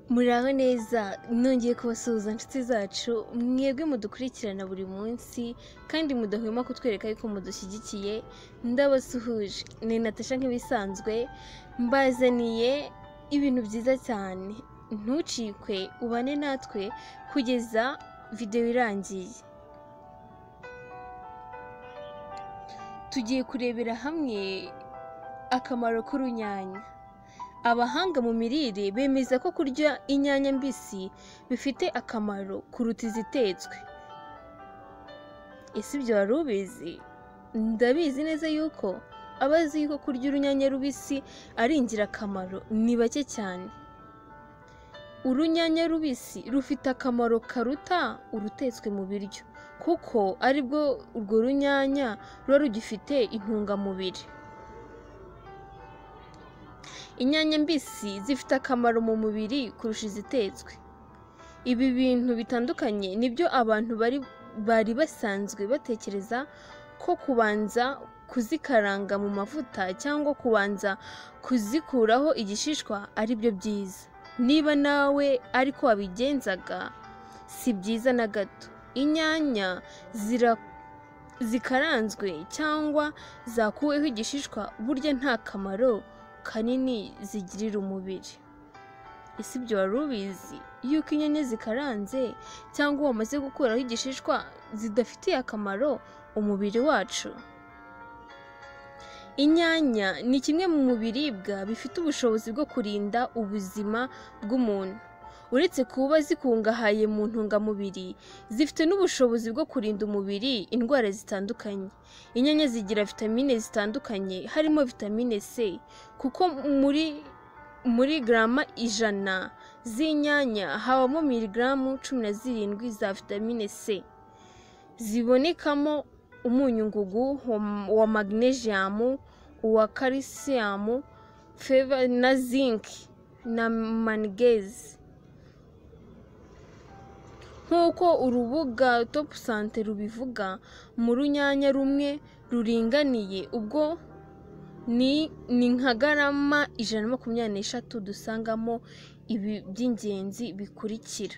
Muraho neza nongeye kubasuhuza inshuti zacu mwebwe mudukurikirana buri munsi kandi mudahwema kutwereka yuko mudushyigikiye ndabasuhuje ni Natasha nk'ibisanzwe mbazaniye ibintu byiza cyane ntucikwe ubane natwe kugeza videwo irangiye tugiye kurebera hamwe akamaro k'urunyanya abahanga mu mirire bemeza ko kurya inyanya mbisi bifite akamaro kuruta izitetswe ese ibyo wari ubizi ndabizi neza yuko abazi yuko kurya urunyanya rubisi ari ingirakamaro ni bake cyane urunyanya rubisi rufite akamaro karuta urutetswe mu biryo kuko aribwo urwo runyanya ruba rugifite intungamubiri inyanya mbisi zifite akamaro mu mubiri kurusha izitetswe ibi bintu bitandukanye nibyo abantu bari bari basanzwe batekereza ko kubanza kuzikaranga mu mavuta cyangwa kubanza kuzikuraho igishishwa ari byo byiza niba nawe ariko wabigenzaga si byiza na gato inyanya zira- zikaranzwe cyangwa zakuweho igishishwa burya nta kamaro kanini zigirira umubiri ese ibyo wari ubizi yuko inyanya zikaranze cyangwa wamaze gukuraho igishishwa zidafitiye akamaro umubiri wacu inyanya ni kimwe mu biribwa bifite ubushobozi bwo kurinda ubuzima bw'umuntu uretse kuba zikungahaye mu ntungamubiri zifite n'ubushobozi bwo kurinda umubiri indwara zitandukanye inyanya zigira vitamine zitandukanye harimo vitamine c kuko muri muri garama ijana z'inyanya habamo miligaramu cumi na zirindwi za vitamine c zibonekamo umunyu wa- wa magnesium uwa calcium feva na zinc na manganese nk'uko urubuga top sante rubivuga mu runyanya rumwe ruringaniye ubwo ni ni nka garama ijana na makumyabiri n'eshatu dusangamo ibi by'ingenzi bikurikira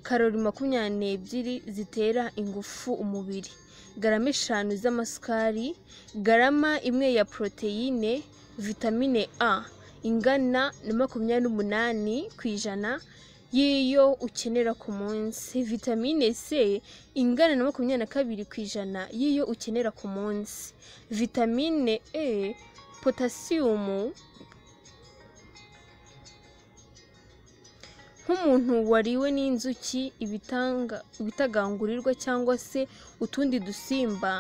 karori makumyabiri n'ebyiri zitera ingufu umubiri garama eshanu z'amasukari garama imwe ya poroteyine vitamine a ingana na makumyabiri n'umunani ku ijana y'iyo ukenera ku munsi vitamine c ingana na makumyabiri na kabiri ku ijana y'iyo ukenera ku munsi vitamine e potasiyumu nk'umuntu wariwe n'inzuki ibitanga ibitagangurirwa cyangwa se utundi dusimba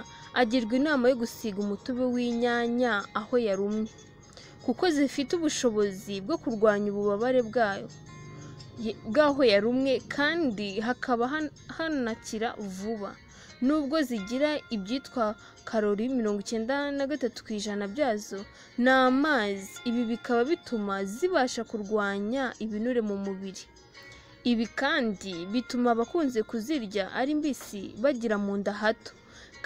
agirwa inama yo gusiga umutobe w'inyanya aho yarumye kuko zifite ubushobozi bwo kurwanya ububabare bwayo ye- bw'aho yarumwe kandi hakaba han- hanakira vuba nubwo zigira ibyitwa karori mirongo icyenda na gatatu ku ijana byazo ni amazi ibi bikaba bituma zibasha kurwanya ibinure mu mubiri ibi kandi bituma abakunze kuzirya ari mbisi bagira mu nda hato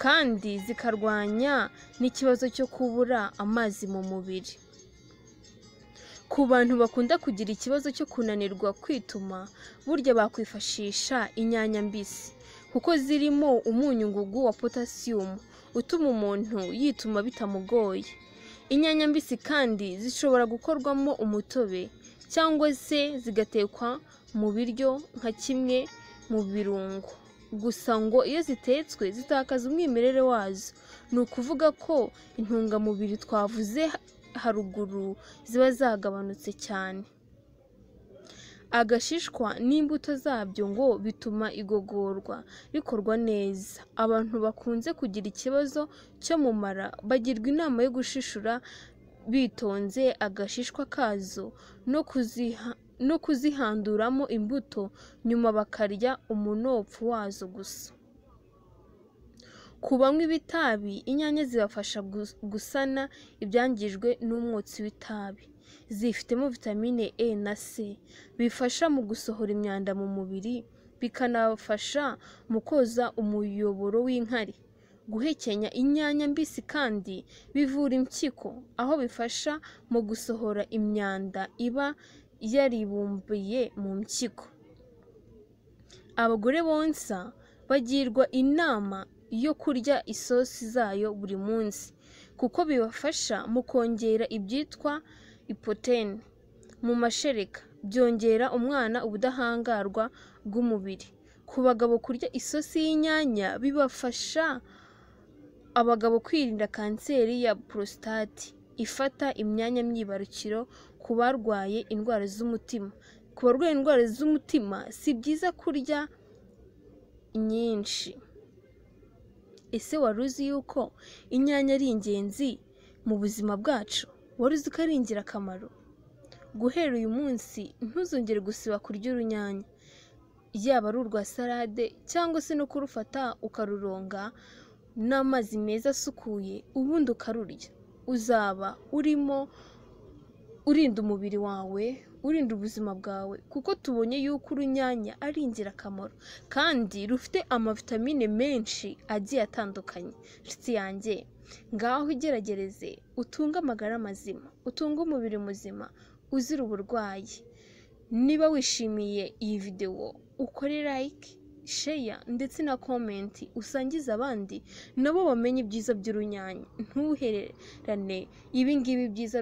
kandi zikarwanya n'ikibazo cyo kubura amazi mu mubiri ku bantu bakunda kugira ikibazo cyo kunanirwa kwituma burya bakwifashisha inyanya mbisi kuko zirimo umunyu ngugu wa potasiyumu utuma umuntu yituma bitamugoye inyanya mbisi kandi zishobora gukorwamo umutobe cyangwa se zigatekwa mu biryo nka kimwe mu birungo gusa ngo iyo zitetswe zitakaza umwimerere wazo ni ukuvuga ko intungamubiri twavuze ha- haruguru ziba zagabanutse cyane agashishwa n'imbuto zabyo ngo bituma igogorwa rikorwa neza abantu bakunze kugira ikibazo cyo mu mara bagirwa inama yo gushishura bitonze agashishwa kazo no kuziha no kuzihanduramo imbuto nyuma bakarya umunopfu wazo gusa ku banywa ibitabi inyanya zibafasha gus- gusana ibyangijwe n'umwotsi w'itabi zifitemo vitamine e na c bifasha mu gusohora imyanda mu mubiri bikanafasha mu koza umuyoboro w'inkari guhekenya inyanya mbisi kandi bivura impyiko aho bifasha mu gusohora imyanda iba yaribumbiye mu mpyiko abagore bonsa bagirwa inama yo kurya isosi zayo buri munsi kuko bibafasha mu kongera ibyitwa ipotene mu mashereka byongera umwana ubudahangarwa bw'umubiri ku bagabo kurya isosi y'inyanya bibafasha abagabo kwirinda kanseri ya porositate ifata imyanya myibarukiro ku barwaye indwara z'umutima ku barwaye indwara z'umutima si byiza kurya nyinshi ese wari uzi yuko inyanya ari ingenzi mu buzima bwacu wari uzi ko ari ingirakamaro guhera uyu munsi ntuzongere gusiba kurya urunyanya yaba ari urwa salade cyangwa se no kurufata ukaruronga n'amazi meza asukuye ubundi ukarurya uzaba urimo urinda umubiri wawe urinda ubuzima bwawe kuko tubonye yuko urunyanya ari ingirakamaro kandi rufite amavitamine menshi agiye atandukanye nshuti yanjye ngaho igerageze utunge amagara mazima utunge umubiri muzima uzira uburwayi niba wishimiye iyi videwo ukore like sheya ndetse na komenti usangize abandi nabo bamenye ibyiza by'urunyanya ntuhererane ibingibi byiza